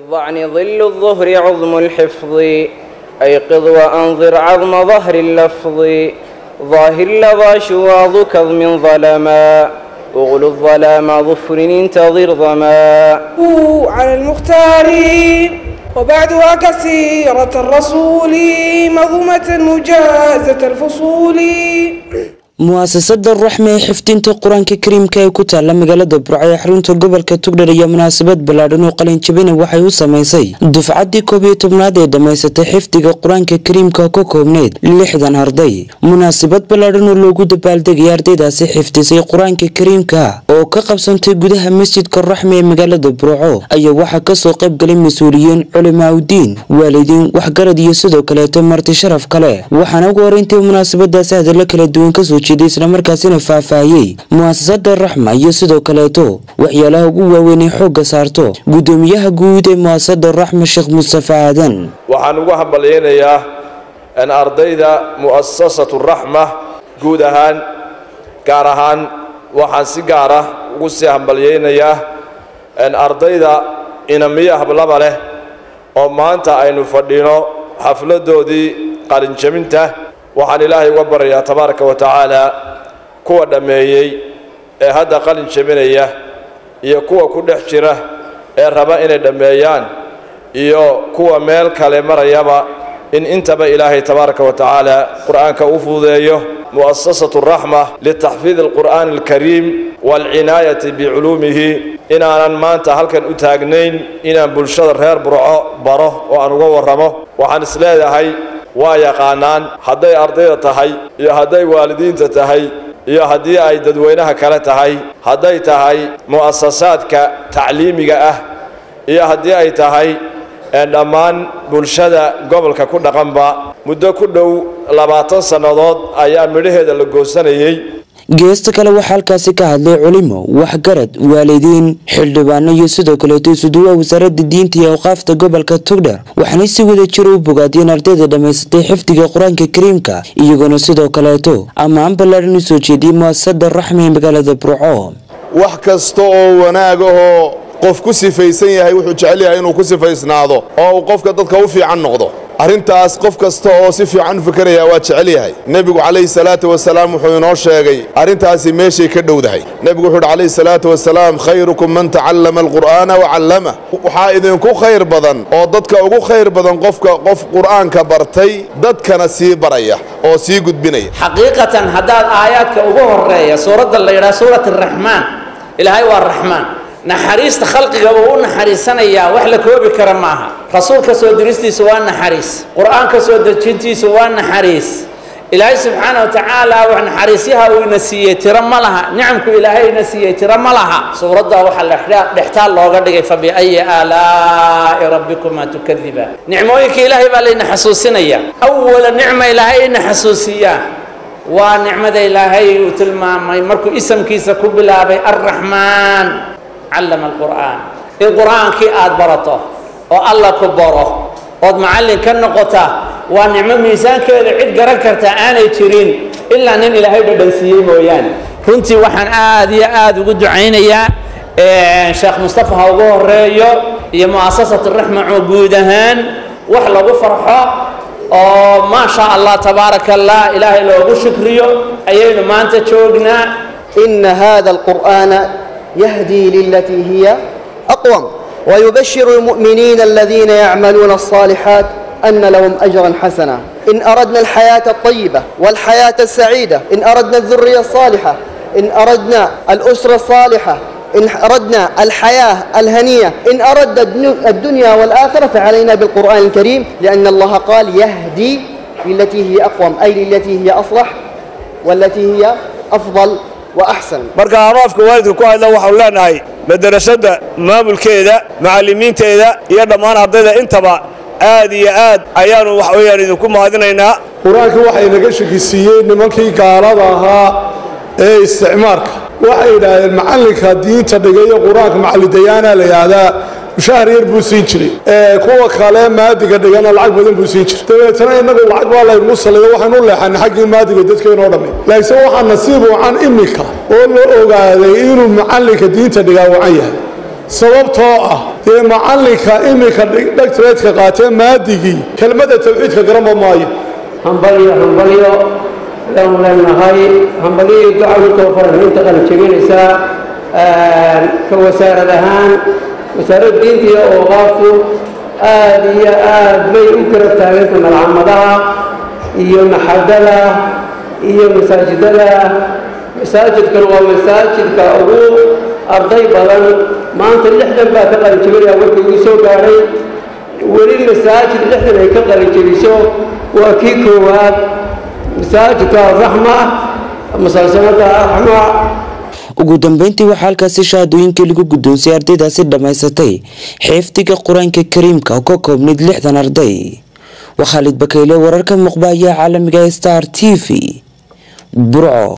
للضعن ظل الظهر عظم الحفظ أيقظ وأنظر عظم ظهر اللفظ ظاهر لظى شواظ كظم ظلما أغلو الظلام ظفر انتظر ظما على المختار وبعدها كسيرة الرسول مظومة مجازة الفصول mu'asasada raxme ee xifdinta qur-aanka kariimka ee ku taala magaalada burco ee xarunta gobolka tugdhar iyo munaasabad ballaadhan oo qalinjabina waxay u samaysay dufcaddii koob iyo tobnaad ee dhammaysatay xifdiga qur-aanka kariimka ka koobneyd lixdan arday munaasabad ballaadhan oo loogu dabaaldegaya ardaydaasi xifdisay qur-aanka kariimka oo ka qabsantay gudaha masjidka raxme ee magaalada burco ayaa waxaa kasoo qayb galay mas-uuliyiin culimaaudiin waalidiin waxgarad iyo sidoo kaleeto marti sharaf kale waxaana ugu horeyntii munaasabadaasi hadallo kala duwan kasoo islamarkaasina faahfaahiyey mu'asasada raxma iyo sidoo kaleeto waxyaalaha ugu waaweyn ee xoogga saarto guddoomiyaha guud ee mu'asasada raxma sheekh mustafa aadan waxaan ugu hambalyaynayaa in ardayda mu'asasatu raxma guud ahaan gaar ahaan waxaan si gaar ah ugu sii hambalyaynayaa in ardayda inamiyo hablaba leh oo maanta aynu fadhino xafladoodii qalinjabinta waxaan ilaahay uga baryayaa tabaaraka wa tacaala kuwa dhammeeyey ee hadda qalin jebinaya iyo kuwa ku dhex jira ee raba inay dhammeeyaan iyo kuwa meel kale marayaba in intaba ilaahay tabaaraka wa tacaala qur'aanka u fududeeyo mu'asasatu raxma litaxfiidi alqur'aani alkariim waalcinaayati biculuumihi inaanan maanta halkan u taagnayn inaan bulshada reer burco baro oo aan uga warramo waxaan isleedahay waa yaqaanaan hadday ardayda tahay iyo hadday waalidiinta tahay iyo haddii ay dadweynaha kale tahay hadday tahay mu'asasaadka tacliimiga ah iyo haddii ay tahay dhammaan bulshada gobolka ku dhaqanba muddo ku dhow labaatan sannadood ayaa midhaheeda la goosanayey geesta kale waxaa halkaasi ka hadlay culimo waxgarad waalidiin xildhibaano iyo sidoo kaleeto isuduwaha wasaaradda diinta iyo awqaafta gobolka tugdhar waxaanay si wada jira u bogaadiyeen ardayda dhammaysatay xifdiga qur-aanka kariimka iyagoona sidoo kaleeto ammaan ballaadhan u soo jeediyey mu'asasada raxme ee magaalada burco wax kasta oo wanaag ahoo qof ku sifaysan yahay wuxuu jecel yahay inuu ku sifaysnaado oo uu qofka dadka u fiican noqdo arrintaas qof kasta oo si fiican u fikiraya waa jecel yahay nebigu calayhi salaatu wasalaam wuxuu inoo sheegay arrintaasi meeshay ka dhowdahay nebigu wuxuu yidhi calayhi salaatu wasalaam khayrukum man tacallama alqur'aana wacallama waxaa idinku khayr badan oo dadka ugu khayr badan qofka qof qur'aanka bartay dadkana sii baraya oo sii gudbinaya xaqiiqatan haddaad aayaadka ugu horeeya suuradda la yidhaha suurat araxmaan ilaahay waa raxmaan naxariista khalqiga uu u naxariisanayaa wax la koobi kara maaha rasuulka soo diristiisa waa naxariis qur-aanka soo dejintiisa waa naxariis ilaahay subxaana wa tacaala wax naxariisyaha uu ina siiyey tiro ma laha nicamku ilaahay ina siiyey tiro ma laha suuradda waxaa dhextaal looga dhigay fa biayi aalaa'i rabbikuma tukadibaan nicmooyinka ilaahay baa layna xasuusinaya awala nicma ilaahay ina xasuusiyaa waa nicmada ilaahay uu tilmaamay markuu isamkiisa ku bilaabay arraxmaan callama alqur'aan in qur'aankii aada barato oo alla ku baro ood macallin ka noqota waa nicmo miisaankeeda cid garan karta aanay jirin ilaa nin ilaahay dhadhansiiyey mooyaane runtii waxaan aada iyo aada ugu ducaynayaa sheekh mustafa ha ugu horeeyo iyo mu'asasat raxma oo guud ahaan wax lagu farxo oo maa sha allah tabaaraka allah ilaahay loogu shukriyo ayaynu maanta joognaa إن هذا القرآن يهدي للتي هي أقوم ويبشر المؤمنين الذين يعملون الصالحات أن لهم أجرا حسنا إن أردنا الحياة الطيبة والحياة السعيدة إن أردنا الذرية الصالحة إن أردنا الأسرة الصالحة إن أردنا الحياة الهنية إن أردنا الدنيا والآخرة فعلينا بالقرآن الكريم لأن الله قال يهدي للتي هي أقوم أي للتي هي أصلح والتي هي أفضل marka aroofka waalidka ku hadla waxaanu leenahay madarasada maamulkeeda macallimiinteeda iyo dhammaan ardayda intaba aad iyo aad ayaanu wax weyaan idinku mahadinaynaa qur-aankii waxay naga shekisiiyey nimankii gaalada ahaa ee isticmaarka waxay yidhaahdeen macallinka diinta dhigayo qur-aanka macallidayaana la yidhaahdaa mushahar yar buu siin jiray kuwa kale maadiga dhigana lacag badan buu siin jiray dabeetana innagu lacag baa laynu saliyo waxaynu u leexanay xaggii maadiga dadkeenoo dhammi laakiin waxaa nasiib wacan imika oo la ogaaday inuu macallinka diinta dhigaa wacan yahay sababtoo ah dee macallinka iminka dhagtareedka qaatee maadigii kelmadda tawxiidka garanba maayo hambalyo hambalyo ayaanu leenahay hambalyo iyo duca intoo faran inta qalin jebinaysaa ka wasaarad ahaan wasaaradda diinta iyo ooqaaftu aad iyo aad bay u garab taaganta malcamadaha iyo maxadada iyo masaajidada masaajidkan waa masaajidka ugu arday badan maanta lixdan baa ka qalinjebinaya warkii uu soo gaadhay weli masaajid lixdan ay ka qalinjebiso waa kii koowaad masaajidka araxma masalsanada araxma ugu dambeyntii waxaa halkaasi shahaadooyinkii lagu guddoonsiyay ardaydaasi dhammaysatay xeefdiga qur-aanka kariimka oo ka koobnayd lixdan arday waa khaalid bakayle wararka muqba ayaa caalamiga star t v burco